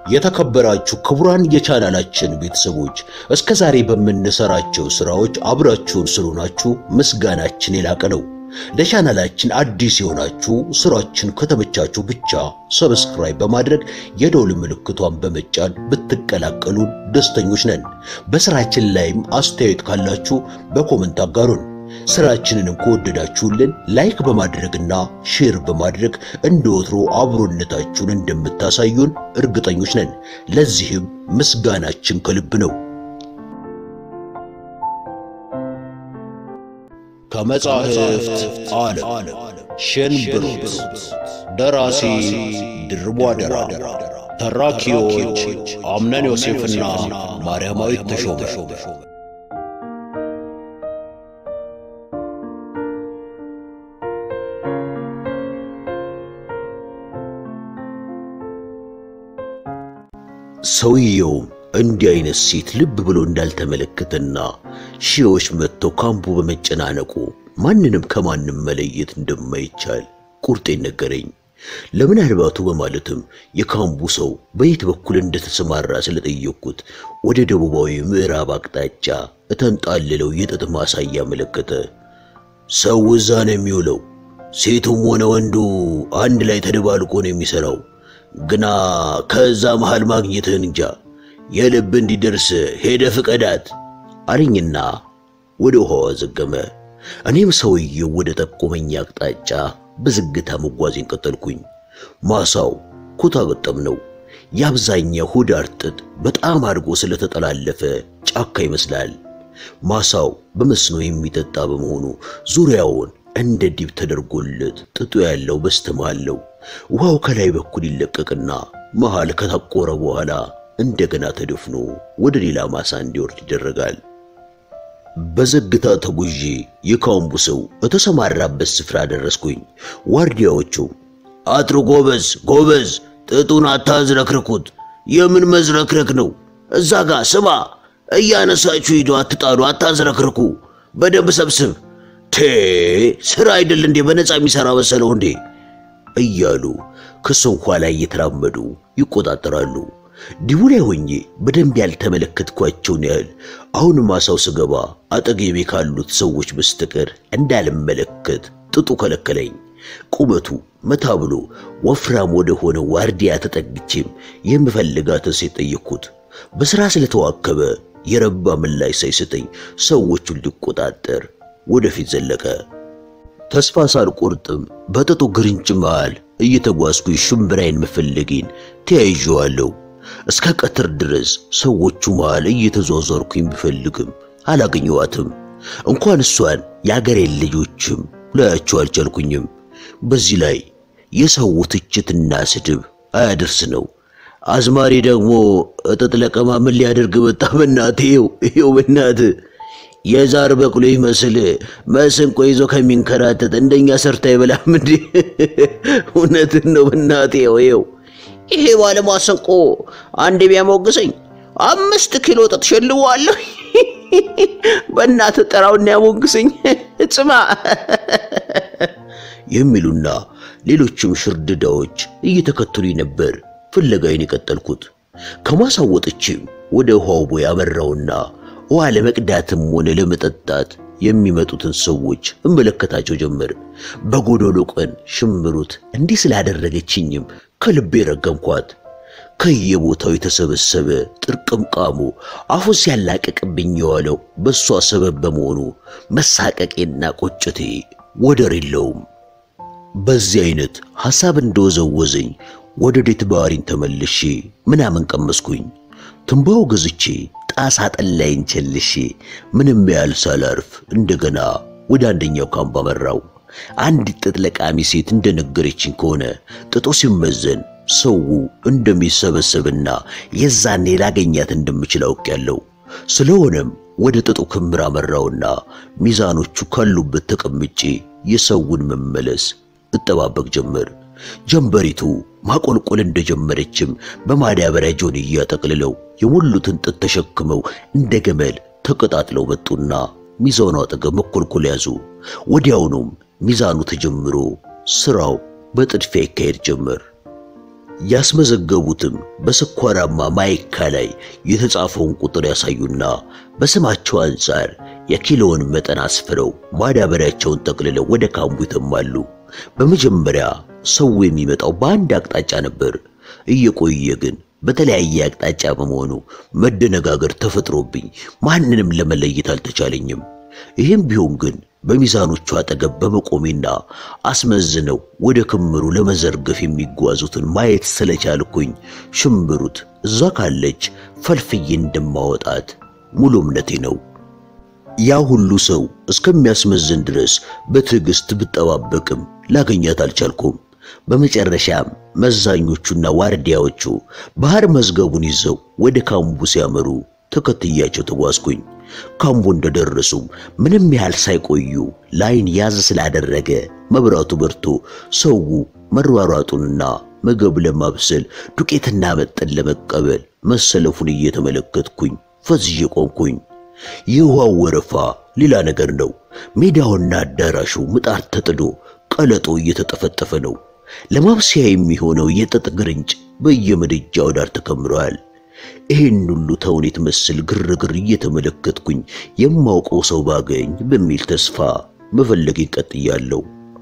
የተከበራችሁ ክቡራን የቻናላችን ቤተሰቦች እስከ ዛሬ በምንሰራቸው ስራዎች አብራችሁን ስለሆናችሁ ምስጋናችን የላቀ ነው። ለቻናላችን አዲስ የሆናችሁ ስራችን ከተመቻችሁ ብቻ ሰብስክራይብ በማድረግ የደውል ምልክቷን በመጫን ብትቀላቀሉን ደስተኞች ነን። በስራችን ላይም አስተያየት ካላችሁ በኮመንት አጋሩን። ስራችንንም ከወደዳችሁልን ላይክ በማድረግና ሼር በማድረግ እንደ ወትሮ አብሮነታችሁን እንደምታሳዩን እርግጠኞች ነን። ለዚህም ምስጋናችን ከልብ ነው። ከመጻሕፍት ዓለም ሸንብሩት። ደራሲ ድርቧ አደራ፣ ተራኪዎች አምነን ዮሴፍና ማርያማዊት ተሾመ። ሰውየውም እንዲህ አይነት ሴት ልብ ብሎ እንዳልተመለከተና ሺዎች መጥተው ካምፑ በመጨናነቁ ማንንም ከማንም መለየት እንደማይቻል ቁርጤን ነገረኝ። ለምናልባቱ በማለትም የካምፑ ሰው በየት በኩል እንደተሰማራ ስለጠየቅኩት ወደ ደቡባዊ ምዕራብ አቅጣጫ እተንጣልለው የጥጥ ማሳ እያመለከተ ሰው እዛ ነው የሚውለው፣ ሴቱም ሆነ ወንዱ አንድ ላይ ተደባልቆ ነው የሚሰራው ግና ከዛ መሃል ማግኘትህን እንጃ። የልብ እንዲደርስ ሄደ ፍቀዳት አለኝና ወደ ውሃው አዘገመ። እኔም ሰውየው ወደ ጠቆመኝ አቅጣጫ በዝግታ መጓዜን ቀጠልኩኝ። ማሳው ኩታ ገጠም ነው። የአብዛኛው ሁዳር ጥጥ በጣም አድርጎ ስለተጠላለፈ ጫካ ይመስላል። ማሳው በመስኖ የሚጠጣ በመሆኑ ዙሪያውን እንደ ዲብ ተደርጎለት ጥጡ ያለው በስተመሃል ነው። ውሃው ከላይ በኩል ይለቀቅና መሃል ከታቆረ በኋላ እንደገና ተደፍኖ ወደ ሌላ ማሳ እንዲወርድ ይደረጋል። በዘግታ ተጉዤ የካምቡ ሰው በተሰማራበት ስፍራ ደረስኩኝ። ዋርዲያዎቹ አጥሩ ጎበዝ ጎበዝ፣ ጥጡን አታዝረክርኩት። የምን መዝረክረክ ነው? እዛ ጋ ስማ፣ እያነሳችሁ ሂዱ፣ አትጣሉ፣ አታዝረክርኩ፣ በደንብ ሰብስብ። ቴ ስራ አይደል እንዴ? በነፃ የሚሰራ መሰለው እንዴ? እያሉ ከሰው ኋላ እየተራመዱ ይቆጣጠራሉ። ዲቡ ላይ ሆኜ በደንብ ያልተመለከትኳቸውን ያህል አሁን ማሳው ስገባ አጠገቤ ካሉት ሰዎች በስተቀር እንዳልመለከት ጥጡ ከለከለኝ። ቁመቱ መታ ብሎ ወፍራም ወደ ሆነ ዋርዲያ ተጠግቼም የምፈልጋትን ሴት ጠየቅኩት። በሥራ ስለተዋከበ የረባ ምላሽ ሳይሰጠኝ ሰዎቹን ሊቆጣጠር ወደፊት ዘለቀ። ተስፋ ሳልቆርጥም በጥጡ ግርንጭ መሃል እየተጓዝኩኝ ሽምብራይን መፈለጌን ተያይዤዋለሁ። እስከ ቀትር ድረስ ሰዎቹ መሃል እየተዟዟርኩኝ ቢፈልግም አላገኘዋትም። እንኳን እሷን የአገሬን ልጆችም ላያቸው አልቻልኩኝም። በዚህ ላይ የሰው ትችትና ስድብ አያደርስ ነው። አዝማሪ ደግሞ እጥጥ ለቀማ ምን ሊያደርግ መጣ? በናት ይው ይው በናት የዛር በቅሎ ይመስል መስንቆ ይዞ ከሚንከራተት እንደኛ ሰርታ ይበላም እንዴ? እውነትን ነው በናት ይው ይው ይሄ ባለማሰንቆ አንድ ቢያሞግሰኝ አምስት ኪሎ ጥጥ ሸልዋለሁ። በእናት ጠራውና ያሞግሰኝ ጽማ የሚሉና ሌሎችም ሽርድዳዎች እየተከተሉኝ ነበር። ፍለጋዬን የቀጠልኩት ከማሳው ወጥቼም ወደ ውሃው ቦይ አመራውና ውሃ ለመቅዳትም ሆነ ለመጠጣት የሚመጡትን ሰዎች እመለከታቸው ጀመር። በጎዶሎ ቀን ሽምሩት እንዲህ ስላደረገችኝም ከልቤ ረገምኳት። ከየቦታው የተሰበሰበ ጥርቅምቃሙ አፉን ሲያላቀቅብኝ የዋለው በእሷ ሰበብ በመሆኑ መሳቀቄና ቆጭቴ ወደር የለውም። በዚህ አይነት ሐሳብ እንደወዘወዘኝ ወደ ዴት ባህሪን ተመልሼ ምናምን ቀመስኩኝ። ትንባው ገዝቼ ጣሳ ጠላይን ቸልሼ ምንም ያህል ሳላርፍ እንደገና ወደ አንደኛው ካምፕ አመራው። አንዲት ጥጥ ለቃሚ ሴት እንደነገረችኝ ከሆነ ጥጦ ሲመዘን ሰው እንደሚሰበሰብና የዛኔ ላገኛት እንደምችል አውቄያለሁ። ስለሆነም ወደ ጥጡ ክምር አመራውና ሚዛኖቹ ካሉበት ተቀምጬ የሰውን መመለስ እጠባበቅ ጀመር። ጀንበሪቱ ማቆልቆል እንደጀመረችም በማዳበሪያ ጆንያ ጠቅልለው የሞሉትን ጥጥ ተሸክመው እንደ ገመል ተቀጣጥለው መጡና ሚዛኑ አጠገብ መኮልኮል ያዙ። ወዲያውኑም ሚዛኑ ተጀምሮ ስራው በጥድፊያ ይካሄድ ጀመር። ያስመዘገቡትም በስኳራማ ማይካ ላይ የተጻፈውን ቁጥር ያሳዩና በስማቸው አንጻር የኪሎውን መጠን አስፍረው ማዳበሪያቸውን ጠቅልለው ወደ ካምቡ ይተማሉ። በመጀመሪያ ሰው የሚመጣው በአንድ አቅጣጫ ነበር። እየቆየ ግን በተለያየ አቅጣጫ በመሆኑ መደነጋገር ተፈጥሮብኝ ማንንም ለመለየት አልተቻለኝም። ይህም ቢሆን ግን በሚዛኖቹ አጠገብ በመቆሜና አስመዝነው ወደ ክምሩ ለመዘርገፍ የሚጓዙትን ማየት ስለቻልኩኝ ሽምብሩት እዛ ካለች ፈልፍዬ እንደማወጣት ሙሉ እምነቴ ነው። ያ ሁሉ ሰው እስከሚያስመዝን ድረስ በትዕግስት ብጠባበቅም ላገኛት አልቻልኩም። በመጨረሻም መዛኞቹና ዋርዲያዎቹ ባህር መዝገቡን ይዘው ወደ ካምቡ ሲያመሩ ተከትያቸው ተጓዝኩኝ። ካምቡ እንደደረሱም ምንም ያህል ሳይቆዩ ላይን ያዝ ስላደረገ መብራቱ በርቶ ሰው መሯሯጡንና ምግብ ለማብሰል ዱቄትና መጠን ለመቀበል መሰለፉን እየተመለከትኩኝ ፈዝዤ ቆምኩኝ። የውሃው ወረፋ ሌላ ነገር ነው። ሜዳውና አዳራሹ ምጣድ ተጥዶ ቀለጦ እየተጠፈጠፈ ነው። ለማብሰያ የሚሆነው የጥጥ ግርንጭ በየምድጃው ዳር ተከምረዋል። ይህን ሁሉ ተውኔት መሰል ግርግር እየተመለከትኩኝ የማውቀው ሰው ባገኝ በሚል ተስፋ መፈለጌን ቀጥያለሁ።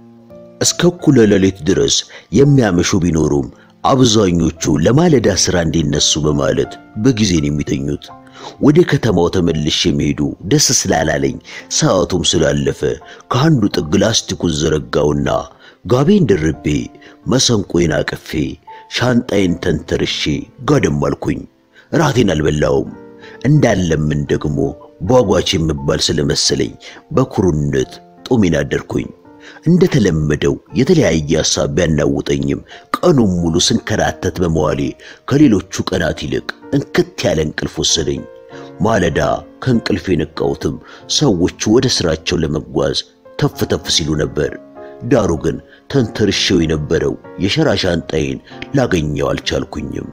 እስከ እኩለ ሌሊት ድረስ የሚያመሹ ቢኖሩም አብዛኞቹ ለማለዳ ሥራ እንዲነሱ በማለት በጊዜን የሚተኙት። ወደ ከተማው ተመልሼ የሚሄዱ ደስ ስላላለኝ ሰዓቱም ስላለፈ ከአንዱ ጥግ ላስቲኩን ዘረጋውና ጋቤን ደርቤ መሰንቆዬን አቅፌ ሻንጣዬን ተንተርሼ ጋደም አልኩኝ። ራቴን አልበላውም። እንዳለምን ደግሞ ቧጓች የምባል ስለመሰለኝ በኩሩነት ጦሜን አደርኩኝ። እንደተለመደው የተለያየ ሐሳብ ቢያናውጠኝም ቀኑን ሙሉ ስንከራተት በመዋሌ ከሌሎቹ ቀናት ይልቅ እንክት ያለ እንቅልፍ ወሰደኝ። ማለዳ ከእንቅልፍ የነቃሁትም ሰዎቹ ወደ ሥራቸው ለመጓዝ ተፍ ተፍ ሲሉ ነበር። ዳሩ ግን ተንተርሼው የነበረው የሸራ ሻንጣዬን ላገኘው አልቻልኩኝም።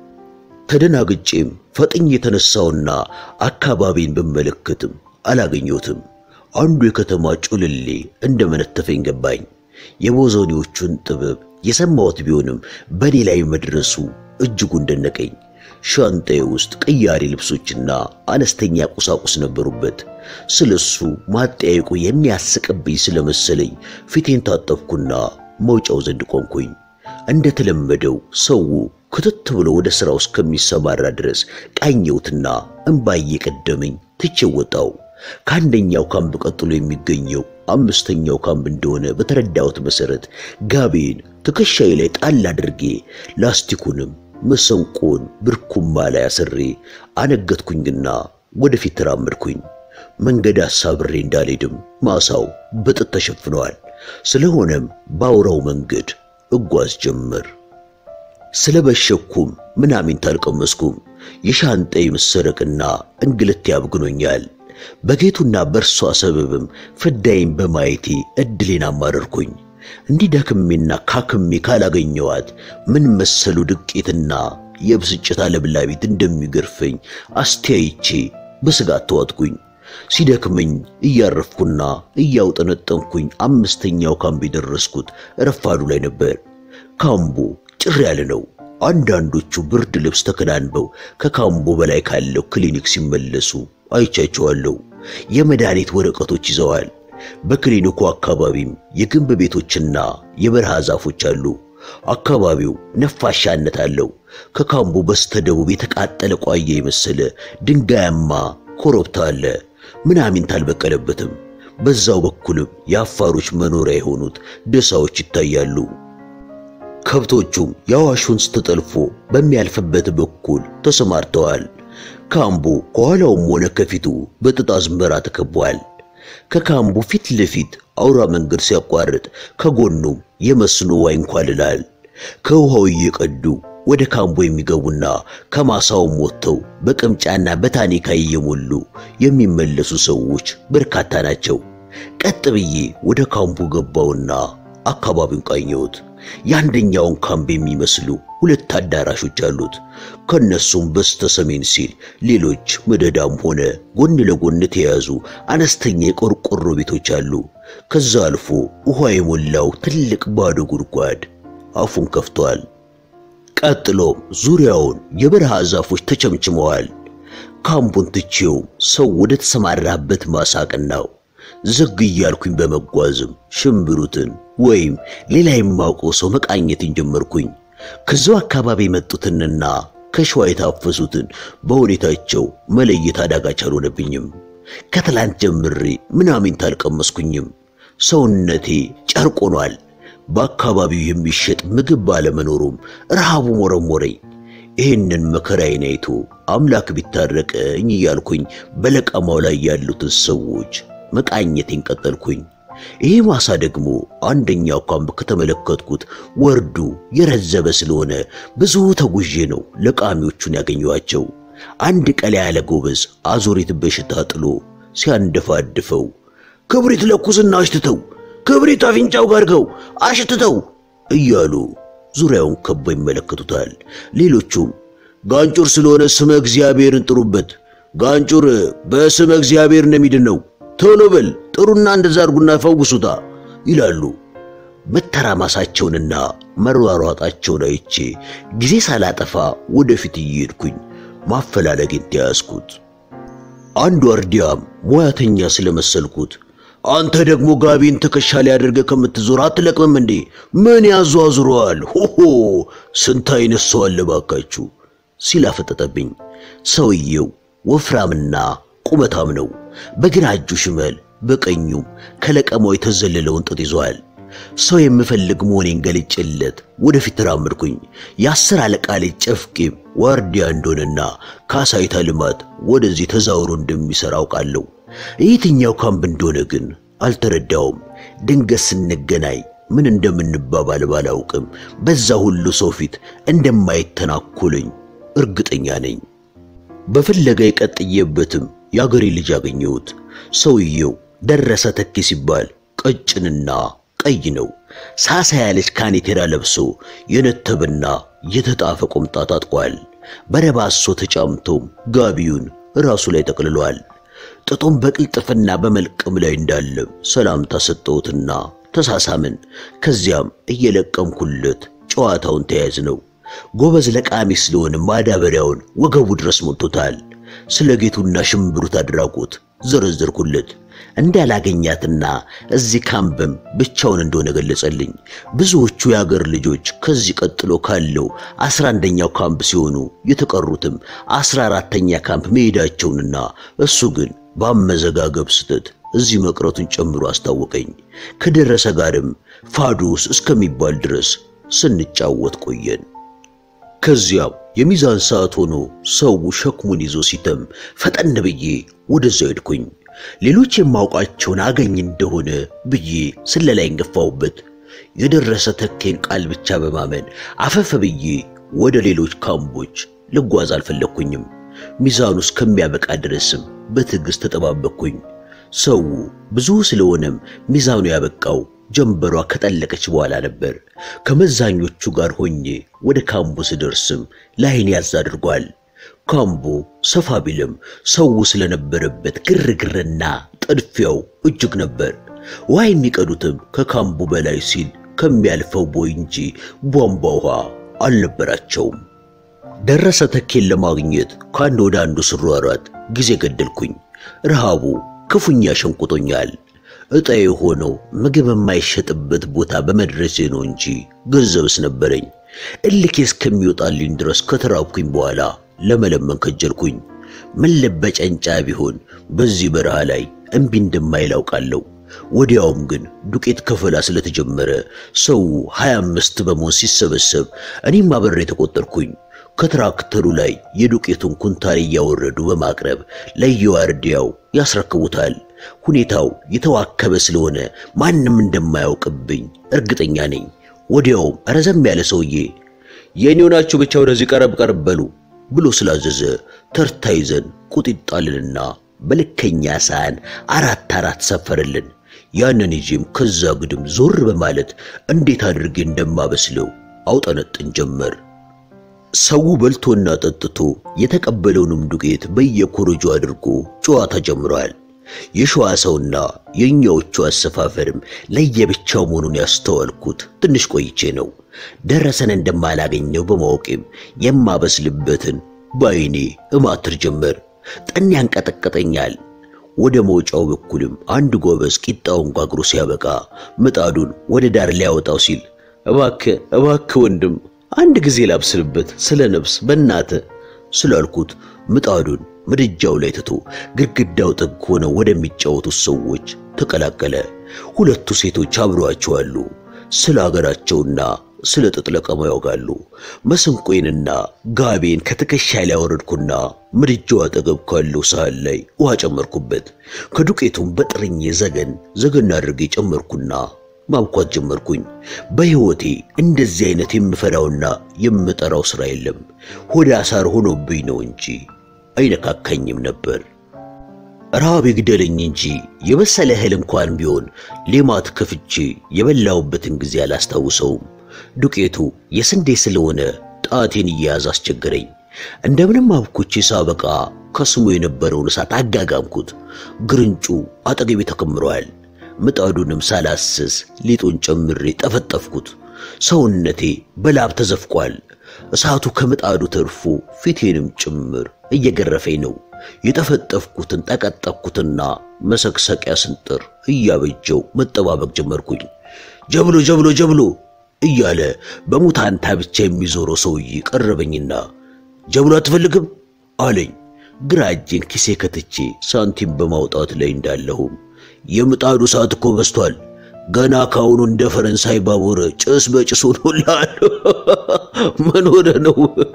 ተደናግጬም ፈጥኝ የተነሳውና አካባቢን ብመለከትም አላገኘሁትም። አንዱ የከተማ ጩልሌ እንደመነተፈኝ ገባኝ። የቦዘኔዎቹን ጥበብ የሰማሁት ቢሆንም በኔ ላይ መድረሱ እጅጉን ደነቀኝ። ሻንጣዬ ውስጥ ቅያሬ ልብሶችና አነስተኛ ቁሳቁስ ነበሩበት። ስለሱ ማጠያየቁ የሚያስቅብኝ ስለመሰለኝ ፊቴን ታጠብኩና መውጫው ዘንድ ቆምኩኝ። እንደተለመደው ሰው ክትት ብሎ ወደ ሥራው እስከሚሰማራ ድረስ ቃኘሁትና እምባዬ ቀደመኝ ትቼው ወጣው። ከአንደኛው ካምፕ ቀጥሎ የሚገኘው አምስተኛው ካምፕ እንደሆነ በተረዳሁት መሰረት ጋቤን ትከሻዬ ላይ ጣል አድርጌ ላስቲኩንም መሰንቆን ብርኩማ ላይ አስሬ አነገትኩኝና ወደፊት ተራመድኩኝ። መንገድ አሳብሬ እንዳልሄድም ማሳው በጥጥ ተሸፍነዋል። ስለሆነም በአውራው መንገድ እጓዝ ጀመር። ስለበሸኩም ምናምን ታልቀመስኩም። የሻንጣዬ መሰረቅና እንግልት ያብግኖኛል። በጌቱና በእርሷ ሰበብም ፍዳይን በማየቴ እድሌን አማረርኩኝ። እንዲህ ደክሜና ካክሜ ካላገኘዋት ምን መሰሉ ድቄትና የብስጭት አለብላቢት እንደሚገርፈኝ አስተያይቼ በስጋት ተዋጥኩኝ። ሲደክመኝ እያረፍኩና እያውጠነጠንኩኝ አምስተኛው ካምፕ የደረስኩት ረፋዱ ላይ ነበር። ካምቡ ጭር ያለ ነው። አንዳንዶቹ ብርድ ልብስ ተከናንበው ከካምቦ በላይ ካለው ክሊኒክ ሲመለሱ አይቻቸዋለሁ። የመድኃኒት ወረቀቶች ይዘዋል። በክሊኒኩ አካባቢም የግንብ ቤቶችና የበረሃ ዛፎች አሉ። አካባቢው ነፋሻነት አለው። ከካምቡ በስተደቡብ የተቃጠለ ቋያ የመሰለ ድንጋያማ ኮረብታ አለ። ምናምን አልበቀለበትም። በዛው በኩልም የአፋሮች መኖሪያ የሆኑት ደሳዎች ይታያሉ። ከብቶቹም የአዋሽ ወንዝ ተጠልፎ በሚያልፍበት በኩል ተሰማርተዋል። ካምቡ ከኋላውም ሆነ ከፊቱ በጥጥ አዝመራ ተከቧል። ከካምቡ ፊት ለፊት አውራ መንገድ ሲያቋርጥ ከጎኑም የመስኖ ውሃ ይንኳልላል። ከውሃው እየቀዱ ወደ ካምቡ የሚገቡና ከማሳውም ወጥተው በቅምጫና በታኒካ እየሞሉ የሚመለሱ ሰዎች በርካታ ናቸው። ቀጥ ብዬ ወደ ካምቡ ገባውና አካባቢውን ቃኘሁት። የአንደኛውን ካምፕ የሚመስሉ ሁለት አዳራሾች አሉት። ከነሱም በስተ ሰሜን ሲል ሌሎች መደዳም ሆነ ጎን ለጎን የተያዙ አነስተኛ የቆርቆሮ ቤቶች አሉ። ከዛ አልፎ ውሃ የሞላው ትልቅ ባዶ ጉድጓድ አፉን ከፍቷል። ቀጥሎም ዙሪያውን የበረሃ ዛፎች ተቸምችመዋል። ካምፑን ትቼው ሰው ወደ ተሰማራበት ማሳቅናው ዝግ እያልኩኝ በመጓዝም ሽምብሩትን ወይም ሌላ የማውቀው ሰው መቃኘትን ጀመርኩኝ። ከዚያው አካባቢ የመጡትንና ከሸዋ የታፈሱትን በሁኔታቸው መለየት አዳጋች አልሆነብኝም። ከትላንት ጀምሬ ምናምን አልቀመስኩኝም። ሰውነቴ ጨርቅ ሆኗል። በአካባቢው የሚሸጥ ምግብ ባለመኖሩም ረሃቡ ሞረሞረኝ። ይህንን መከራዬን አይቶ አምላክ ቢታረቀኝ እያልኩኝ በለቀማው ላይ ያሉትን ሰዎች መቃኘቴን ቀጠልኩኝ። ይህ ማሳ ደግሞ አንደኛው ካምፕ ከተመለከትኩት ወርዱ የረዘበ ስለሆነ ብዙ ተጉዤ ነው ለቃሚዎቹን ያገኘኋቸው። አንድ ቀላ ያለ ጎበዝ አዙሪት በሽታ ጥሎ ሲያንደፋድፈው ክብሪት ለኩስና አሽትተው፣ ክብሪት አፍንጫው ጋርገው አሽትተው እያሉ ዙሪያውን ከበው ይመለከቱታል። ሌሎቹም ጋንጩር ስለሆነ ስመ እግዚአብሔርን ጥሩበት፣ ጋንጩር በስመ እግዚአብሔር ነው የሚድነው፣ ቶሎ በል ጥሩና እንደዛ አድርጉና ፈውሱታ ይላሉ። መተራማሳቸውንና መሯሯጣቸውን አይቼ ጊዜ ሳላጠፋ ወደፊት እየሄድኩኝ ማፈላለጌን ተያዝኩት። አንዱ አርዲያም ሙያተኛ ስለመሰልኩት አንተ ደግሞ ጋቢን ትከሻ ላይ አድርገህ ከምትዞር አትለቅምም እንዴ? ምን ያዟዙረዋል? ሆሆ ስንት አይነት ሰው አለ ባካችሁ ሲል አፈጠጠብኝ። ሰውየው ወፍራምና ቁመታም ነው። በግራ እጁ ሽመል፣ በቀኙም ከለቀማው የተዘለለውን ጥጥ ይዟል። ሰው የምፈልግ መሆኔን ገልጬለት ወደፊት ተራመድኩኝ። የአስር አለቃ ልጅ ጨፍቄም ዋርዲያ እንደሆነና ካሳይታ ልማት ወደዚህ ተዛውሮ እንደሚሰራ አውቃለሁ። የትኛው ካምፕ እንደሆነ ግን አልተረዳውም። ድንገት ስንገናኝ ምን እንደምንባባል ባላውቅም በዛ ሁሉ ሰው ፊት እንደማይተናኮለኝ እርግጠኛ ነኝ። በፍለጋ የቀጥየበትም የአገሬ ልጅ አገኘሁት። ሰውየው ደረሰ ተኬ ሲባል ቀጭንና ቀይ ነው። ሳሳ ያለች ካኔቴራ ለብሶ የነተበና የተጣፈ ቁምጣ ታጥቋል። በረባሶ ተጫምቶም ጋቢውን ራሱ ላይ ጠቅልሏል። ጥጡም በቅልጥፍና በመልቀም ላይ እንዳለም ሰላምታ ሰጠሁትና ተሳሳምን። ከዚያም እየለቀምኩለት ጨዋታውን ተያያዝ ነው። ጎበዝ ለቃሚ ስለሆነ ማዳበሪያውን ወገቡ ድረስ ሞልቶታል። ስለ ጌቱና ሽምብሩት አድራጎት ዘረዘርኩለት። እንዳላገኛትና እዚህ ካምፕም ብቻውን እንደሆነ ገለጸልኝ። ብዙዎቹ የአገር ልጆች ከዚህ ቀጥሎ ካለው አስራ አንደኛው ካምፕ ሲሆኑ የተቀሩትም አስራ አራተኛ ካምፕ መሄዳቸውንና እሱ ግን በአመዘጋገብ ስህተት እዚህ መቅረቱን ጨምሮ አስታወቀኝ። ከደረሰ ጋርም ፋዶስ እስከሚባል ድረስ ስንጫወት ቆየን። ከዚያም የሚዛን ሰዓት ሆኖ ሰው ሸክሙን ይዞ ሲተም ፈጠን ብዬ ወደዛው ሄድኩኝ። ሌሎች የማውቃቸውን አገኝ እንደሆነ ብዬ ስለላይ ገፋሁበት። የደረሰ ተኬን ቃል ብቻ በማመን አፈፈ ብዬ ወደ ሌሎች ካምቦች ልጓዝ አልፈለግኩኝም። ሚዛኑ እስከሚያበቃ ድረስም በትዕግሥት ተጠባበቅኩኝ። ሰው ብዙ ስለሆነም ሚዛኑ ያበቃው ጀንበሯ ከጠለቀች በኋላ ነበር። ከመዛኞቹ ጋር ሆኜ ወደ ካምቡ ስደርስም ላይን ያዝ አድርጓል። ካምቡ ሰፋ ቢልም ሰው ስለነበረበት ግርግርና ጥድፊያው እጅግ ነበር። ውሃ የሚቀዱትም ከካምቡ በላይ ሲል ከሚያልፈው ቦይ እንጂ ቧንቧ ውሃ አልነበራቸውም። ደረሰ ተኬን ለማግኘት ከአንድ ወደ አንዱ ስሯሯጥ ጊዜ ገደልኩኝ። ረሃቡ ክፉኛ ሸንቁጦኛል። ዕጣዬ ሆነው ምግብ የማይሸጥበት ቦታ በመድረሴ ነው እንጂ ገንዘብስ ነበረኝ። እልኬ እስከሚወጣልኝ ድረስ ከተራብኩኝ በኋላ ለመለመን ከጀልኩኝ። ምን ለበጨንጫ ቢሆን በዚህ በረሃ ላይ እምቢ እንደማይል አውቃለሁ። ወዲያውም ግን ዱቄት ከፈላ ስለተጀመረ ሰው ሀያ አምስት በመሆን ሲሰበሰብ እኔም አብሬ ተቆጠርኩኝ። ከትራክተሩ ላይ የዱቄቱን ኩንታል እያወረዱ በማቅረብ ለየዋርዲያው ያስረክቡታል። ሁኔታው የተዋከበ ስለሆነ ማንም እንደማያውቅብኝ እርግጠኛ ነኝ። ወዲያውም ረዘም ያለ ሰውዬ የኔው ናችሁ ብቻ ወደዚህ ቀረብ ቀረብ በሉ ብሎ ስላዘዘ ተርታ ይዘን ቁጢጣልንና በልከኛ ሳህን አራት አራት ሰፈረልን። ያንን ይዤም ከዛ ግድም ዞር በማለት እንዴት አድርጌ እንደማበስለው አውጠነጥን ጀመር። ሰው በልቶና ጠጥቶ የተቀበለውንም ዱቄት በየኮረጆ አድርጎ ጨዋታ ጀምሯል። የሸዋ ሰውና የእኛዎቹ አሰፋፈርም ለየብቻው መሆኑን ያስተዋልኩት ትንሽ ቆይቼ ነው። ደረሰን እንደማላገኘው በማወቄም የማበስልበትን በዓይኔ እማትር ጀመር። ጠን ያንቀጠቀጠኛል። ወደ መውጫው በኩልም አንድ ጎበዝ ቂጣውን ጋግሮ ሲያበቃ ምጣዱን ወደ ዳር ሊያወጣው ሲል እባክህ እባክህ ወንድም አንድ ጊዜ ላብስልበት ስለ ነፍስ በእናተ ስላልኩት ምጣዱን ምድጃው ላይ ትቶ ግድግዳው ጥግ ሆነው ወደሚጫወቱት ሰዎች ተቀላቀለ። ሁለቱ ሴቶች አብረዋቸው አሉ። ስለ አገራቸውና ስለ ጥጥ ለቀማ ያውጋሉ። መሰንቆዬንና ጋቤን ከትከሻ ላይ አወረድኩና ምድጃው አጠገብ ካለው ሳህን ላይ ውሃ ጨመርኩበት። ከዱቄቱም በጥርኜ ዘገን ዘገን አድርጌ ጨመርኩና ማብኳት ጀመርኩኝ። በሕይወቴ እንደዚህ አይነት የምፈራውና የምጠራው ሥራ የለም። ሆደ አሳር ሆኖብኝ ነው እንጂ አይነካካኝም ነበር። ረሃብ ይግደለኝ እንጂ የበሰለ እህል እንኳን ቢሆን ሌማት ከፍቼ የበላሁበትን ጊዜ አላስታውሰውም። ዱቄቱ የስንዴ ስለሆነ ጣቴን እየያዝ አስቸገረኝ። እንደምንም አብኩቼ ሳበቃ ከስሙ የነበረውን እሳት አጋጋምኩት። ግርንጩ አጠገቤ ተከምሯል። ምጣዱንም ሳላስስ ሊጡን ጨምሬ ጠፈጠፍኩት። ሰውነቴ በላብ ተዘፍቋል። እሳቱ ከምጣዱ ተርፎ ፊቴንም ጭምር እየገረፈኝ ነው። የጠፈጠፍኩትን ጠቀጠቅኩትና መሰክሰቂያ ስንጥር እያበጀው መጠባበቅ ጀመርኩኝ። ጀብሎ ጀብሎ ጀብሎ እያለ በሙታንታ ብቻ የሚዞረው ሰውዬ ቀረበኝና ጀብሎ አትፈልግም አለኝ። ግራ እጄን ኪሴ ከትቼ ሳንቲም በማውጣት ላይ እንዳለሁም የምጣዱ ሰዓት እኮ በስቷል። ገና ካሁኑ እንደ ፈረንሳይ ባቡር ጭስ በጭስ ሆኖልሃል። ምን ሆነ ነው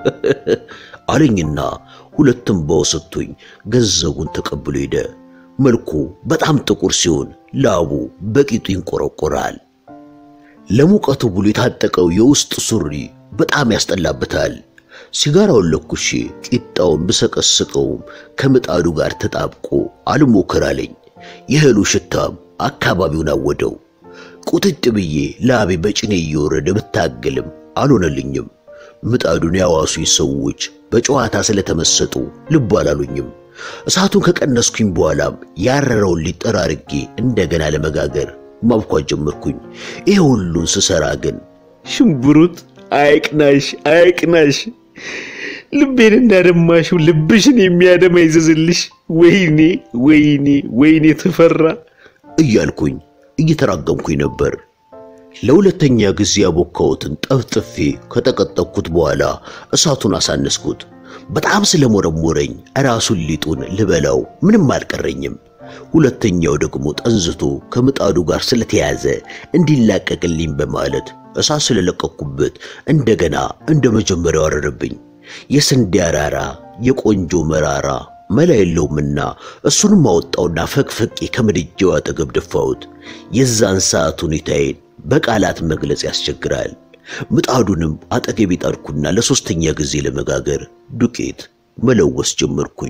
አለኝና ሁለትም በወሰቶኝ ገንዘቡን ተቀብሎ ሄደ። መልኩ በጣም ጥቁር ሲሆን ላቡ በቂጡ ይንቆረቆራል። ለሙቀቱ ብሎ የታጠቀው የውስጥ ሱሪ በጣም ያስጠላበታል። ሲጋራውን ለኩሼ ቂጣውን ብሰቀስቀውም ከምጣዱ ጋር ተጣብቆ አልሞክር አለኝ። የእህሉ ሽታም አካባቢውን አወደው። ቁጥጥ ብዬ ላቤ በጭኔ እየወረደ ብታገልም አልሆነልኝም። ምጣዱን ያዋሱኝ ሰዎች በጨዋታ ስለተመሰጡ ልብ አላሉኝም። እሳቱን ከቀነስኩኝ በኋላም ያረረውን ሊጠራርጌ እንደገና ለመጋገር ማብኳት ጀመርኩኝ። ይሄ ሁሉን ስሰራ ግን ሽምብሩት አይቅናሽ አይቅናሽ፣ ልቤን እንዳደማሽው ልብሽን የሚያደማ ይዘዝልሽ። ወይኔ ወይኔ ወይኔ ተፈራ እያልኩኝ እየተራገምኩኝ ነበር። ለሁለተኛ ጊዜ ያቦካሁትን ጠፍጥፌ ከጠቀጠቅኩት በኋላ እሳቱን አሳነስኩት። በጣም ስለሞረሞረኝ ራሱን ሊጡን ልበላው ምንም አልቀረኝም። ሁለተኛው ደግሞ ጠንዝቶ ከምጣዱ ጋር ስለተያዘ እንዲላቀቅልኝ በማለት እሳት ስለለቀኩበት እንደገና እንደ መጀመሪያው አረረብኝ። የስንዴ አራራ የቆንጆ መራራ መላ የለውምና እሱንም አወጣውና ፈቅፈቄ ከምድጃው አጠገብ ደፋሁት። የዛን ሰዓት ሁኔታዬን በቃላት መግለጽ ያስቸግራል። ምጣዱንም አጠገቤ ጣድኩና ለሶስተኛ ጊዜ ለመጋገር ዱቄት መለወስ ጀመርኩኝ።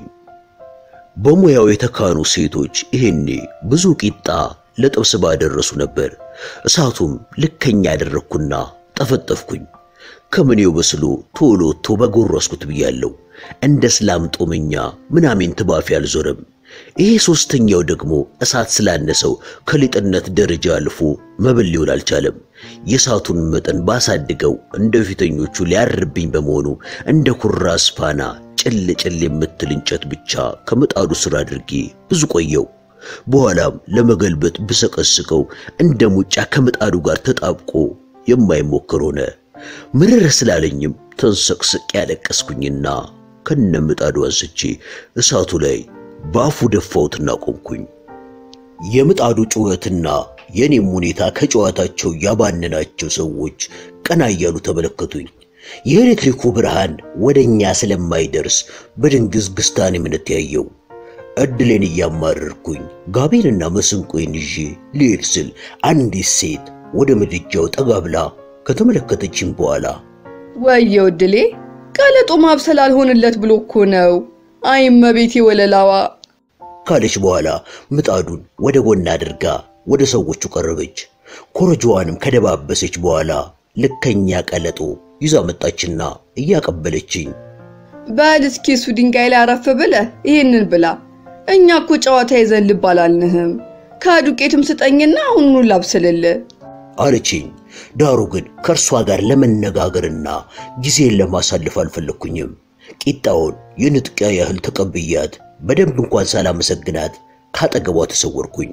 በሙያው የተካኑ ሴቶች ይሄኔ ብዙ ቂጣ ለጥብስ ባደረሱ ነበር። እሳቱም ልከኛ ያደረግኩና ጠፈጠፍኩኝ። ከምኔው በስሎ ቶሎ ቶ በጎረስኩት ብያለሁ። እንደ እስላም ጦመኛ ምናምን ትባፊ አልዞረም። ይሄ ሶስተኛው ደግሞ እሳት ስላነሰው ከሊጥነት ደረጃ አልፎ መብል ሊሆን አልቻለም። የእሳቱን መጠን ባሳድገው እንደ ፊተኞቹ ሊያርብኝ በመሆኑ እንደ ኩራዝ ፋና ጭል ጭል የምትል እንጨት ብቻ ከምጣዱ ስር አድርጌ ብዙ ቆየው። በኋላም ለመገልበጥ ብሰቀስቀው እንደ ሙጫ ከምጣዱ ጋር ተጣብቆ የማይሞክር ሆነ። ምርር ስላለኝም ተንሰቅስቅ ያለቀስኩኝና ከነ ምጣዱ አንስቼ እሳቱ ላይ በአፉ ደፋሁትና ቆምኩኝ። የምጣዱ ጩኸትና የኔም ሁኔታ ከጨዋታቸው ያባነናቸው ሰዎች ቀና እያሉ ተመለከቱኝ። የኤሌክትሪኩ ብርሃን ወደኛ ስለማይደርስ በድንግዝግዝታን የምንተያየው እድሌን እያማረርኩኝ ጋቤንና መስንቆዬን ይዤ ልሄድ ስል አንዲት ሴት ወደ ምድጃው ጠጋ ብላ ከተመለከተችኝ በኋላ ወየው እድሌ ቀለጦ ማብሰል አልሆንለት ብሎ እኮ ነው። አይ እመቤቴ ወለላዋ ካለች በኋላ ምጣዱን ወደ ጎን አድርጋ ወደ ሰዎቹ ቀረበች። ኮረጆዋንም ከደባበሰች በኋላ ልከኛ ቀለጦ ይዛ መጣችና እያቀበለችኝ በል እስኪ እሱ ድንጋይ ላይ አረፍ ብለህ ይህንን ብላ፣ እኛ እኮ ጨዋታ ይዘን ልብ አላልንህም። ከዱቄትም ስጠኝና አሁኑኑ ላብስልልህ አለችኝ። ዳሩ ግን ከእርሷ ጋር ለመነጋገርና ጊዜን ለማሳለፍ አልፈለግኩኝም። ቂጣውን የንጥቂያ ያህል ተቀብያት በደንብ እንኳን ሳላመሰግናት ካጠገቧ ተሰወርኩኝ።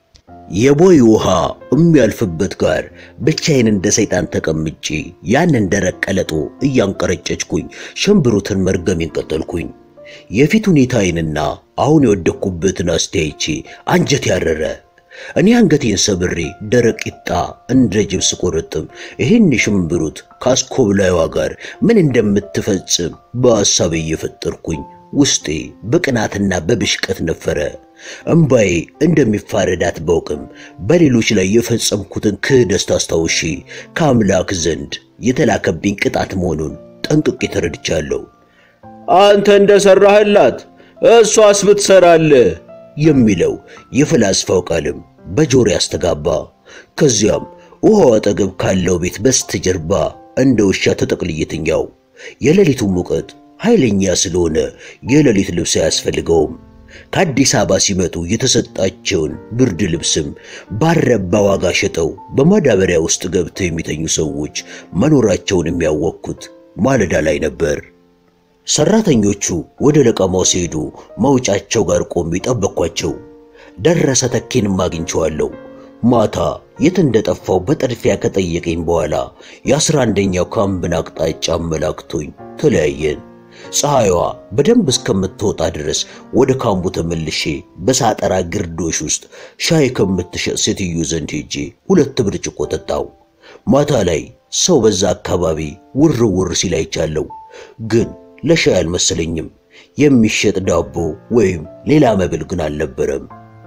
የቦይ ውሃ የሚያልፍበት ጋር ብቻዬን እንደ ሰይጣን ተቀምጬ ያንን ደረቅ ቀለጦ እያንቀረጨችኩኝ ሸንብሩትን መርገሜን ቀጠልኩኝ። የፊት ሁኔታዬንና አሁን የወደቅኩበትን አስተያይቼ አንጀት ያረረ እኔ አንገቴን ሰብሬ ደረቅ ቂጣ እንደ ጅብ ስቆረጥም ይህን ሽምብሩት ከአስኮብላይዋ ጋር ምን እንደምትፈጽም በሐሳቤ እየፈጠርኩኝ ውስጤ በቅናትና በብሽቀት ነፈረ። እምባዬ እንደሚፋረዳት ባውቅም በሌሎች ላይ የፈጸምኩትን ክህደት አስታውሼ ከአምላክ ዘንድ የተላከብኝ ቅጣት መሆኑን ጠንቅቄ ተረድቻለሁ። አንተ እንደሰራህላት እሷስ ብትሰራልህ የሚለው የፈላስፋው ቃልም በጆሮ ያስተጋባ። ከዚያም ውሃው አጠገብ ካለው ቤት በስተጀርባ እንደ ውሻ ተጠቅልዬ ተኛው። የሌሊቱ ሙቀት ኃይለኛ ስለሆነ የሌሊት ልብስ አያስፈልገውም። ከአዲስ አበባ ሲመጡ የተሰጣቸውን ብርድ ልብስም ባረባ ዋጋ ሸጠው በማዳበሪያ ውስጥ ገብተው የሚተኙ ሰዎች መኖራቸውን የሚያወቅኩት ማለዳ ላይ ነበር። ሰራተኞቹ ወደ ለቀማው ሲሄዱ መውጫቸው ጋር ቆሜ ጠበቅኳቸው። ደረሰ ተኬንም አግኝቼዋለሁ። ማታ የት እንደጠፋው በጠድፊያ ከጠየቀኝ በኋላ የአስራ አንደኛው ካምብን አቅጣጫ አመላክቶኝ ተለያየን። ፀሐይዋ በደንብ እስከምትወጣ ድረስ ወደ ካምቡ ተመልሼ በሳጠራ ግርዶሽ ውስጥ ሻይ ከምትሸጥ ሴትዮ ዘንድ ሄጄ ሁለት ብርጭቆ ጠጣው። ማታ ላይ ሰው በዛ አካባቢ ውር ውር ሲል አይቻለሁ፣ ግን ለሻይ አልመሰለኝም። የሚሸጥ ዳቦ ወይም ሌላ መብል ግን አልነበረም።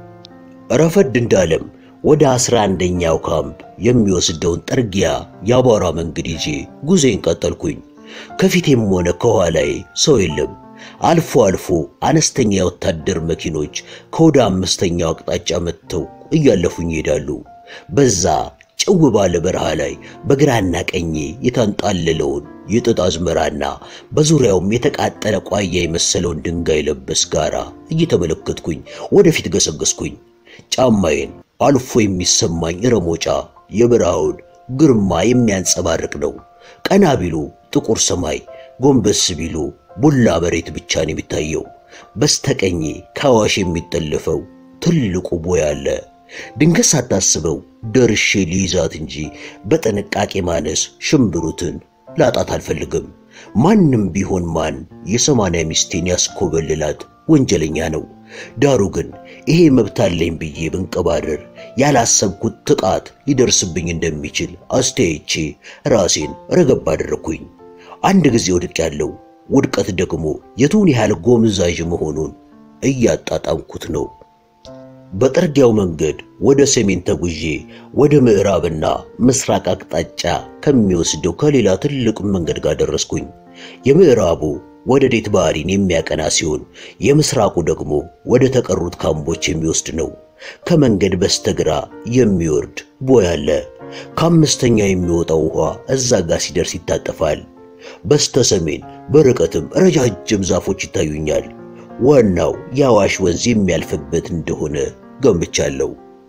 ረፈድ እንዳለም ወደ አስራ አንደኛው ካምፕ የሚወስደውን ጠርጊያ የአቧራ መንገድ ይዤ ጉዜን ቀጠልኩኝ። ከፊቴም ሆነ ከኋላዬ ሰው የለም። አልፎ አልፎ አነስተኛ የወታደር መኪኖች ከወደ አምስተኛው አቅጣጫ መጥተው እያለፉኝ ይሄዳሉ። በዛ ጭው ባለ በረሃ ላይ በግራና ቀኜ የታንጣለለውን የጥጥ አዝመራና በዙሪያውም የተቃጠለ ቋያ የመሰለውን ድንጋይ ለበስ ጋራ እየተመለከትኩኝ ወደፊት ገሰገስኩኝ። ጫማዬን አልፎ የሚሰማኝ ረሞጫ የበረሃውን ግርማ የሚያንጸባርቅ ነው። ቀና ቢሉ ጥቁር ሰማይ፣ ጎንበስ ቢሉ ቡላ መሬት ብቻ ነው የሚታየው። በስተቀኜ ከአዋሽ የሚጠለፈው ትልቁ ቦይ አለ። ድንገት ሳታስበው ደርሼ ሊይዛት እንጂ በጥንቃቄ ማነስ ሽምብሩትን ላጣት አልፈልግም። ማንም ቢሆን ማን የሰማንያ ሚስቴን ያስኮበልላት ወንጀለኛ ነው። ዳሩ ግን ይሄ መብት አለኝ ብዬ ብንቀባረር ያላሰብኩት ጥቃት ሊደርስብኝ እንደሚችል አስተያይቼ ራሴን ረገብ አደረግኩኝ። አንድ ጊዜ ወድቅ ያለው ውድቀት ደግሞ የቱን ያህል ጎምዛዥ መሆኑን እያጣጣምኩት ነው። በጠርጊያው መንገድ ወደ ሰሜን ተጉዤ ወደ ምዕራብና ምስራቅ አቅጣጫ ከሚወስደው ከሌላ ትልቅ መንገድ ጋር ደረስኩኝ። የምዕራቡ ወደ ዴት ባህሪን የሚያቀና ሲሆን የምስራቁ ደግሞ ወደ ተቀሩት ካምቦች የሚወስድ ነው። ከመንገድ በስተግራ የሚወርድ ቦይ አለ። ከአምስተኛ የሚወጣው ውሃ እዛ ጋር ሲደርስ ይታጠፋል። በስተ ሰሜን በርቀትም ረጃጅም ዛፎች ይታዩኛል። ዋናው የአዋሽ ወንዝ የሚያልፍበት እንደሆነ ገምቻለሁ።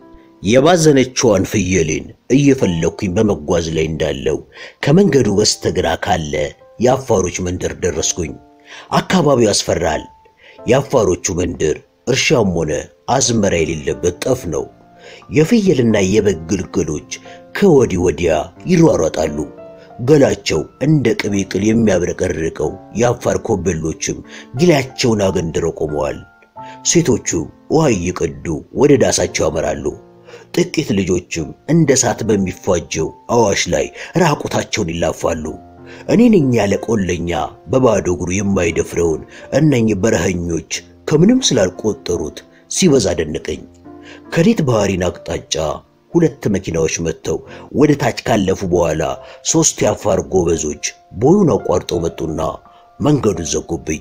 የባዘነችዋን ፍየሌን እየፈለግኩኝ በመጓዝ ላይ እንዳለው ከመንገዱ በስተግራ ካለ የአፋሮች መንደር ደረስኩኝ። አካባቢው ያስፈራል። የአፋሮቹ መንደር እርሻም ሆነ አዝመራ የሌለበት ጠፍ ነው። የፍየልና የበግ ግልገሎች ከወዲህ ወዲያ ይሯሯጣሉ። ገላቸው እንደ ቅቤ ቅል የሚያብረቀርቀው የአፋር ኮበሎችም ጊላቸውን አገንድረው ቆመዋል። ሴቶቹ ውሃ እየቀዱ ወደ ዳሳቸው ያመራሉ። ጥቂት ልጆችም እንደ እሳት በሚፋጀው አዋሽ ላይ ራቁታቸውን ይላፋሉ። እኔ ነኝ ያለ ቆለኛ በባዶ እግሩ የማይደፍረውን እነኝህ በረኸኞች ከምንም ስላልቆጠሩት ሲበዛ ደነቀኝ። ከዴት ባህሪን አቅጣጫ ሁለት መኪናዎች መጥተው ወደ ታች ካለፉ በኋላ ሦስት የአፋር ጎበዞች ቦዩን አቋርጠው መጡና መንገዱን ዘጉብኝ።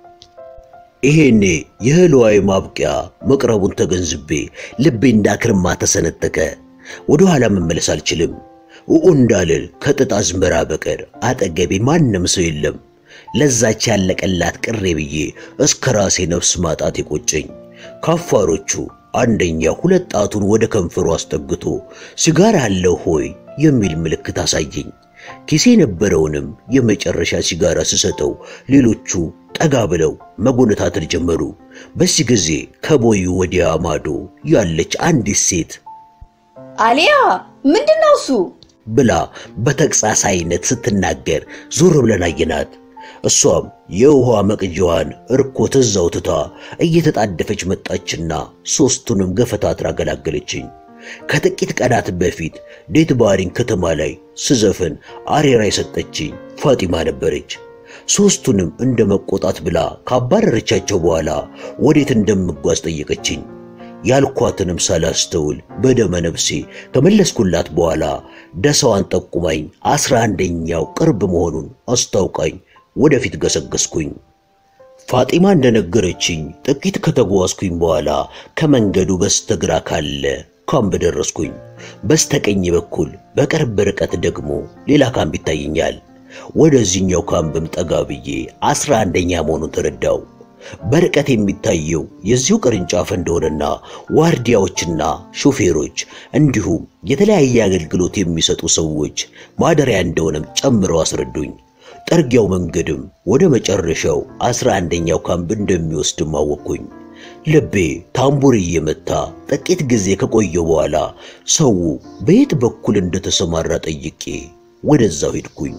ይሄኔ የእህልዋይ ማብቂያ መቅረቡን ተገንዝቤ ልቤ እንዳክርማ ተሰነጠቀ። ወደ ኋላ መመለስ አልችልም። ውኡ እንዳልል ከጥጥ አዝመራ በቀር አጠገቤ ማንም ሰው የለም። ለዛች ያለቀላት ቅሬ ብዬ እስከ ራሴ ነፍስ ማጣት የቆጨኝ ከአፋሮቹ አንደኛ ሁለት ጣቱን ወደ ከንፈሩ አስጠግቶ ሲጋራ አለው ሆይ የሚል ምልክት አሳየኝ። ኪሴ የነበረውንም የመጨረሻ ሲጋራ ስሰጠው ሌሎቹ ጠጋ ብለው መጎነታተር ጀመሩ። በዚህ ጊዜ ከቦዩ ወዲያ ማዶ ያለች አንዲት ሴት አሊያ ምንድን ነው እሱ? ብላ በተግሳስ አይነት ስትናገር ዞር ብለን አየናት። እሷም የውሃ መቅጃዋን እርኮት እዛው ትታ እየተጣደፈች መጣችና ሦስቱንም ገፈታትራ ገላገለችኝ። ከጥቂት ቀናት በፊት ዴት ባሪን ከተማ ላይ ስዘፍን አሬራ የሰጠችኝ ፋጢማ ነበረች። ሦስቱንም እንደ መቆጣት ብላ ካባረረቻቸው በኋላ ወዴት እንደምጓዝ ጠየቀችኝ። ያልኳትንም ሳላስተውል በደመ ነፍሴ ከመለስኩላት በኋላ ደሳዋን ጠቁማኝ አስራ አንደኛው ቅርብ መሆኑን አስታውቃኝ ወደፊት ገሰገስኩኝ። ፋጢማ እንደነገረችኝ ጥቂት ከተጓዝኩኝ በኋላ ከመንገዱ በስተግራ ካለ ካምፕ ደረስኩኝ። በስተቀኝ በኩል በቅርብ ርቀት ደግሞ ሌላ ካምፕ ይታየኛል። ወደዚህኛው ካምፕም ጠጋ ብዬ አስራ አንደኛ መሆኑን ተረዳው። በርቀት የሚታየው የዚሁ ቅርንጫፍ እንደሆነና ዋርዲያዎችና ሾፌሮች እንዲሁም የተለያየ አገልግሎት የሚሰጡ ሰዎች ማደሪያ እንደሆነም ጨምረው አስረዱኝ። ጠርጊያው መንገድም ወደ መጨረሻው አስራ አንደኛው ካምፕ እንደሚወስድም አወቅኩኝ። ልቤ ታምቡር እየመታ ጥቂት ጊዜ ከቆየው በኋላ ሰው በየት በኩል እንደተሰማራ ጠይቄ ወደዛው ሄድኩኝ።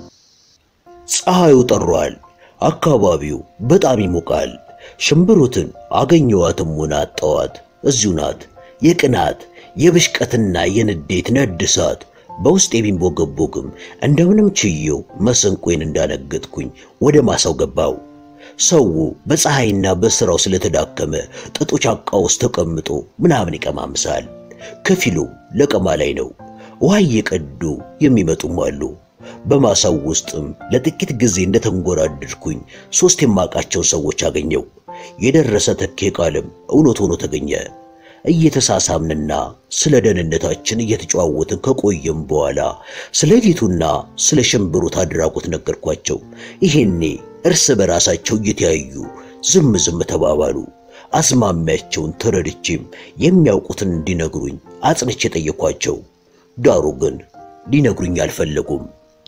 ፀሐዩ ጠሯል። አካባቢው በጣም ይሞቃል። ሽምብሩትን አገኘዋትም ሆነ አጣዋት እዚሁ ናት። የቅናት የብሽቀትና የንዴት ነድ እሳት በውስጥ የሚንቦገቦግም እንደምንም ችየው መሰንቆዬን እንዳነገጥኩኝ ወደ ማሳው ገባው። ሰው በፀሐይና በሥራው ስለተዳከመ ጥጡ ጫካ ውስጥ ተቀምጦ ምናምን ይቀማምሳል። ከፊሉ ለቀማ ላይ ነው። ውሃ እየቀዱ የሚመጡም አሉ። በማሳው ውስጥም ለጥቂት ጊዜ እንደተንጎራደድኩኝ ሦስት የማውቃቸውን ሰዎች አገኘው። የደረሰ ተኬ ቃልም እውነት ሆኖ ተገኘ። እየተሳሳምንና ስለ ደህንነታችን እየተጨዋወትን ከቆየም በኋላ ስለ ጌቱና ስለ ሽምብሩት አድራጎት ነገርኳቸው። ይሄኔ እርስ በራሳቸው እየተያዩ ዝም ዝም ተባባሉ። አስማሚያቸውን ተረድቼም የሚያውቁትን እንዲነግሩኝ አጽንቼ ጠየኳቸው። ዳሩ ግን ሊነግሩኝ አልፈለጉም።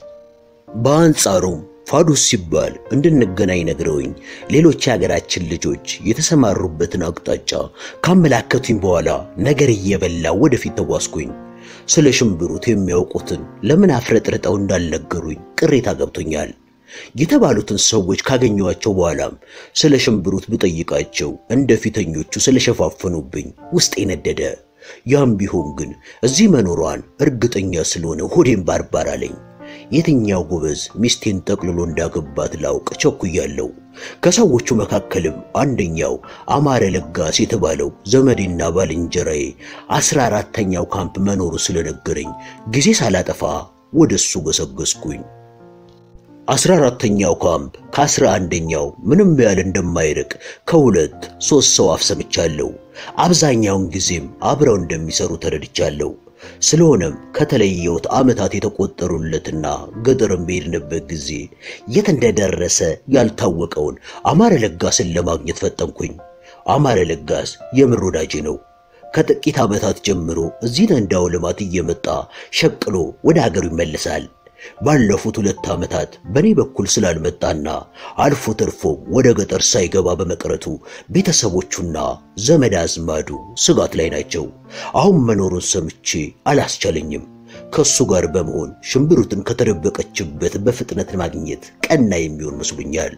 በአንጻሩም ፋዱስ ሲባል እንድንገናኝ ነግረውኝ ሌሎች የሀገራችን ልጆች የተሰማሩበትን አቅጣጫ ካመላከቱኝ በኋላ ነገር እየበላ ወደፊት ተጓዝኩኝ። ስለ ሽምብሩት የሚያውቁትን ለምን አፍረጥርጠው እንዳልነገሩኝ ቅሬታ ገብቶኛል። የተባሉትን ሰዎች ካገኘኋቸው በኋላም ስለ ሽምብሩት ብጠይቃቸው እንደ ፊተኞቹ ስለሸፋፈኑብኝ ውስጤ ነደደ። ያም ቢሆን ግን እዚህ መኖሯን እርግጠኛ ስለሆነ ሆዴን ባርባር አለኝ። የትኛው ጎበዝ ሚስቴን ጠቅልሎ እንዳገባት ላውቅ ቸኩያለሁ። ከሰዎቹ መካከልም አንደኛው አማረ ለጋስ የተባለው ዘመዴና ባልንጀራዬ አስራ አራተኛው ካምፕ መኖሩ ስለነገረኝ ጊዜ ሳላጠፋ ወደ እሱ ገሰገስኩኝ። አስራ አራተኛው ካምፕ ከአስራ አንደኛው ምንም ያህል እንደማይርቅ ከሁለት ሦስት ሰው አፍ ሰምቻለሁ። አብዛኛውን ጊዜም አብረው እንደሚሰሩ ተረድቻለሁ። ስለሆነም ከተለየሁት ዓመታት የተቆጠሩለትና ገጠርም በሄድንበት ጊዜ የት እንደደረሰ ያልታወቀውን አማረ ለጋስን ለማግኘት ፈጠንኩኝ። አማረ ለጋስ የምር ወዳጄ ነው። ከጥቂት ዓመታት ጀምሮ እዚህ ነንዳው ልማት እየመጣ ሸቅሎ ወደ ሀገሩ ይመለሳል። ባለፉት ሁለት ዓመታት በእኔ በኩል ስላልመጣና አልፎ ተርፎም ወደ ገጠር ሳይገባ በመቅረቱ ቤተሰቦቹና ዘመድ አዝማዱ ስጋት ላይ ናቸው። አሁን መኖሩን ሰምቼ አላስቻለኝም። ከሱ ጋር በመሆን ሽምብሩትን ከተደበቀችበት በፍጥነት ማግኘት ቀና የሚሆን መስሎኛል።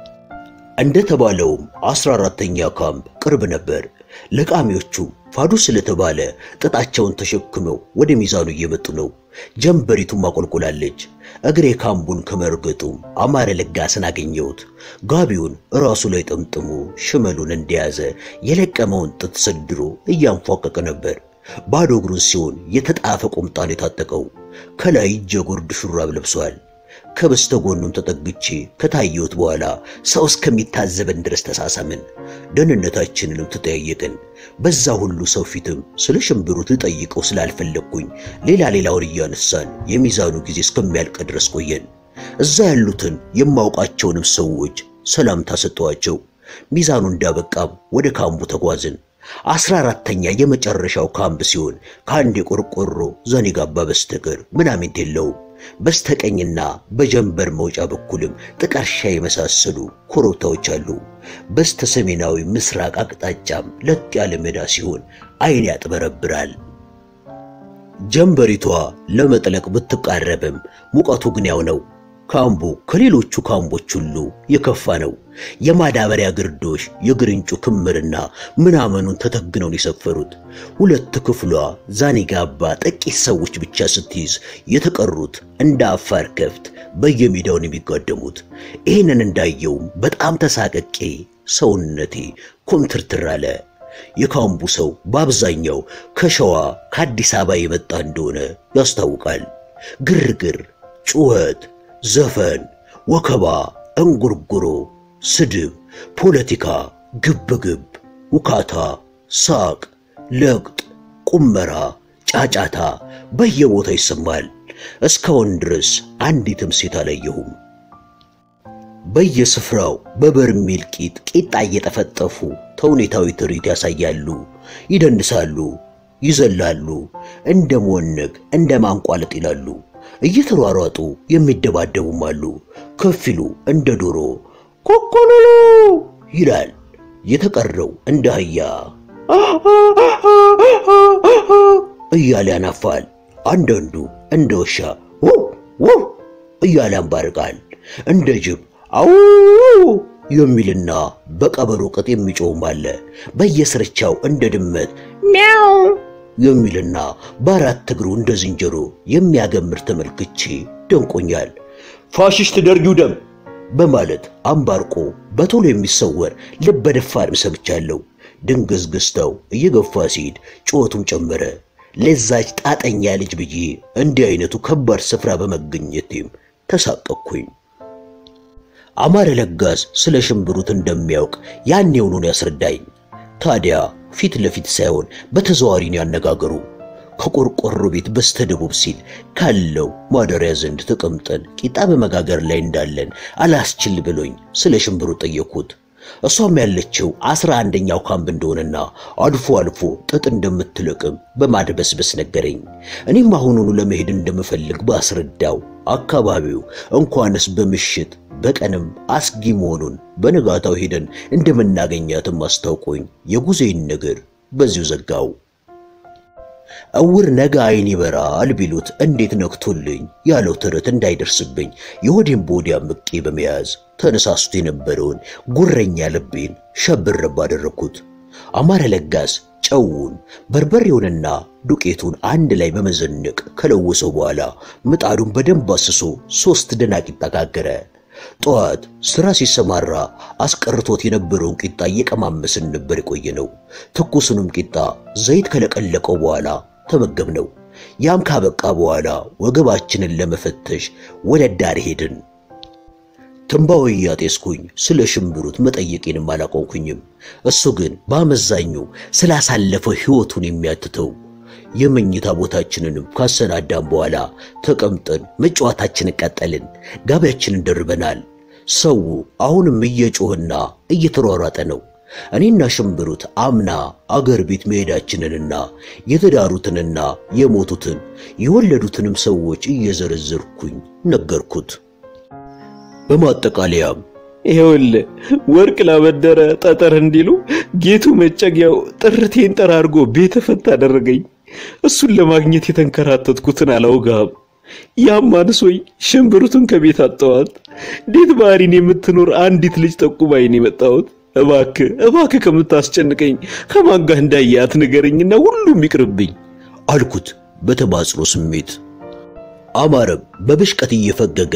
እንደተባለውም አስራ አራተኛ ካምፕ ቅርብ ነበር። ለቃሚዎቹም ፋዱ ስለተባለ ጥጣቸውን ተሸክመው ወደ ሚዛኑ እየመጡ ነው። ጀንበሪቱም አቆልቁላለች። እግሬ ካምቡን ከመርገጡም አማረ ለጋስን አገኘሁት። ጋቢውን ራሱ ላይ ጠምጥሞ ሽመሉን እንደያዘ የለቀመውን ጥጥ ሰድሮ እያንፏቀቀ ነበር። ባዶ እግሩን ሲሆን የተጣፈ ቁምጣን የታጠቀው ከላይ እጀ ጉርድ ሹራብ ለብሷል። ከበስተጎኑም ተጠግቼ ከታየሁት በኋላ ሰው እስከሚታዘበን ድረስ ተሳሳምን። ደህንነታችንንም ተጠያየቅን። በዛ ሁሉ ሰው ፊትም ስለ ሽምብሩት ልጠይቀው ስላልፈለግኩኝ ሌላ ሌላውን እያነሳን የሚዛኑ ጊዜ እስከሚያልቅ ድረስ ቆየን። እዛ ያሉትን የማውቃቸውንም ሰዎች ሰላምታ ሰጠዋቸው። ሚዛኑ እንዳበቃም ወደ ካምቡ ተጓዝን። አስራ አራተኛ የመጨረሻው ካምፕ ሲሆን ከአንድ የቆርቆሮ ዘኒጋባ በስተቀር ምናምንት የለውም። በስተቀኝና በጀንበር መውጫ በኩልም ጥቀርሻ የመሳሰሉ ኮረብታዎች አሉ። በስተ ሰሜናዊ ምስራቅ አቅጣጫም ለጥ ያለ ሜዳ ሲሆን ዓይን ያጥበረብራል። ጀንበሪቷ ለመጥለቅ ብትቃረብም ሙቀቱ ግን ያው ነው። ካምቡ ከሌሎቹ ካምቦች ሁሉ የከፋ ነው። የማዳበሪያ ግርዶሽ የግርንጩ ክምርና ምናምኑን ተተግነውን የሰፈሩት ሁለት ክፍሏ ዛኒጋባ ጥቂት ሰዎች ብቻ ስትይዝ የተቀሩት እንደ አፋር ከፍት በየሜዳውን የሚጋደሙት። ይህንን እንዳየውም በጣም ተሳቀቄ ሰውነቴ ኮምትርትር አለ። የካምቡ ሰው በአብዛኛው ከሸዋ ከአዲስ አበባ የመጣ እንደሆነ ያስታውቃል። ግርግር፣ ጩኸት ዘፈን፣ ወከባ፣ እንጉርጉሮ፣ ስድብ፣ ፖለቲካ፣ ግብግብ፣ ውካታ፣ ሳቅ፣ ለቅጥ፣ ቁመራ፣ ጫጫታ በየቦታ ይሰማል። እስካሁን ድረስ አንዲትም ሴት አላየሁም። በየስፍራው በበርሜል ቂጥ ቂጣ እየጠፈጠፉ ተውኔታዊ ትርኢት ያሳያሉ፣ ይደንሳሉ፣ ይዘላሉ፣ እንደ መወነግ እንደ ማንቋለጥ ይላሉ። እየተሯሯጡ የሚደባደቡም አሉ። ከፊሉ እንደ ዶሮ ኮኮሎሎ ይላል። የተቀረው እንደ አህያ እያለ ያናፋል። አንዳንዱ እንደ ውሻ ውው ውው እያለ ያንባርቃል። እንደ ጅብ አው የሚልና በቀበሮ ቅጥ የሚጮውም አለ። በየስርቻው እንደ ድመት ሚያው የሚልና በአራት እግሩ እንደ ዝንጀሮ የሚያገምር ተመልክቼ ደንቆኛል። ፋሽስት ደርጊው ደም በማለት አምባርቆ በቶሎ የሚሰወር ልበ ደፋርም ሰምቻለሁ። ድንግዝግዝታው እየገፋ ሲሄድ ጩኸቱም ጨመረ። ለዛች ጣጠኛ ልጅ ብዬ እንዲህ አይነቱ ከባድ ስፍራ በመገኘቴም ተሳቀቅኩኝ። አማረ ለጋስ ስለ ሽምብሩት እንደሚያውቅ ያኔውኑ ያስረዳኝ። ታዲያ ፊት ለፊት ሳይሆን በተዘዋዋሪ ነው ያነጋገሩ። ከቆርቆሮ ቤት በስተደቡብ ሲል ካለው ማደሪያ ዘንድ ተቀምጠን ቂጣ በመጋገር ላይ እንዳለን አላስችል ብሎኝ ስለ ሽምብሩ ጠየቅኩት። እሷም ያለችው አስራ አንደኛው ካምፕ እንደሆነና አልፎ አልፎ ጥጥ እንደምትለቅም በማድበስበስ ነገረኝ። እኔም አሁኑኑ ለመሄድ እንደምፈልግ ባስረዳው አካባቢው እንኳንስ በምሽት በቀንም አስጊ መሆኑን በነጋታው ሄደን እንደምናገኛትም አስታውቆኝ የጉዞዬን ነገር በዚሁ ዘጋው። እውር ነገ ዓይን ይበራል ቢሉት እንዴት ነክቶልኝ ያለው ተረት እንዳይደርስብኝ የሆዴን ቦዲያ ምቄ በመያዝ ተነሳስቶ የነበረውን ጉረኛ ልቤን ሸብረብ አደረግኩት። አማረ ለጋስ ጨውን በርበሬውንና ዱቄቱን አንድ ላይ በመዘነቅ ከለወሰው በኋላ ምጣዱን በደንብ አስሶ ሶስት ደናቂጣ ጋገረ። ጠዋት ስራ ሲሰማራ አስቀርቶት የነበረውን ቂጣ እየቀማመስን ነበር የቆየ ነው። ትኩሱንም ቂጣ ዘይት ከለቀለቀው በኋላ ተመገብነው። ያም ካበቃ በኋላ ወገባችንን ለመፈተሽ ወደ ዳር ሄድን። ትንባው እያጤስኩኝ ስለ ሽምብሩት መጠየቄንም አላቆንኩኝም። እሱ ግን በአመዛኙ ስላሳለፈው ሕይወቱን የሚያትተው የመኝታ ቦታችንንም ካሰናዳን በኋላ ተቀምጠን መጫወታችንን ቀጠልን። ጋቢያችንን ደርበናል። ሰው አሁንም እየጮህና እየተሯሯጠ ነው። እኔና ሽምብሩት አምና አገር ቤት መሄዳችንንና የተዳሩትንና የሞቱትን የወለዱትንም ሰዎች እየዘረዘርኩኝ ነገርኩት። በማጠቃለያም ይኸውልህ ወርቅ ላበደረ ጠጠር እንዲሉ ጌቱ መጨጊያው ጥርቴን ጠራርጎ ቤተ ፈት አደረገኝ። እሱን ለማግኘት የተንከራተትኩትን አላውጋም። ያም አንሶኝ ሽምብሩትን ከቤት አጠዋት። እንዴት ባህሪን የምትኖር አንዲት ልጅ ጠቁማኝ ነው የመጣሁት። እባክህ እባክህ ከምታስጨንቀኝ ከማን ጋር እንዳያት ንገረኝና ሁሉም ይቅርብኝ አልኩት በተማጽኖ ስሜት። አማረም በብሽቀት እየፈገገ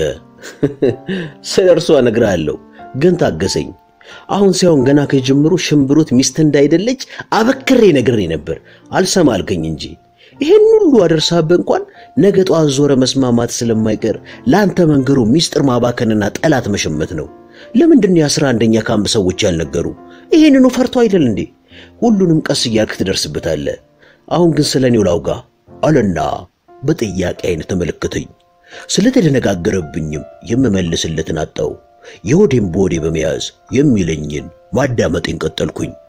ስለ እርሷ እነግርሃለሁ፣ ግን ታገሰኝ። አሁን ሳይሆን ገና ከጅምሩ ሽምብሩት ሚስት እንዳይደለች አበክሬ ነግሬ ነበር። አልሰማ አልከኝ እንጂ ይሄን ሁሉ አደርሳብህ እንኳን ነገ ጠዋት ዞረ መስማማት ስለማይቀር ለአንተ መንገሩ ሚስጥር ማባከንና ጠላት መሸመት ነው። ለምንድን የአስራ አንደኛ ካምፕ ሰዎች ያልነገሩ? ይሄንኑ ፈርቶ አይደል እንዴ? ሁሉንም ቀስ እያልክ ትደርስበታለህ። አሁን ግን ስለ እኔው ላውጋ አለና በጥያቄ አይነት ተመለከተኝ። ስለተደነጋገረብኝም የምመልስለትን አጣው። የሆዴን በሆዴ በመያዝ የሚለኝን ማዳመጤን ቀጠልኩኝ።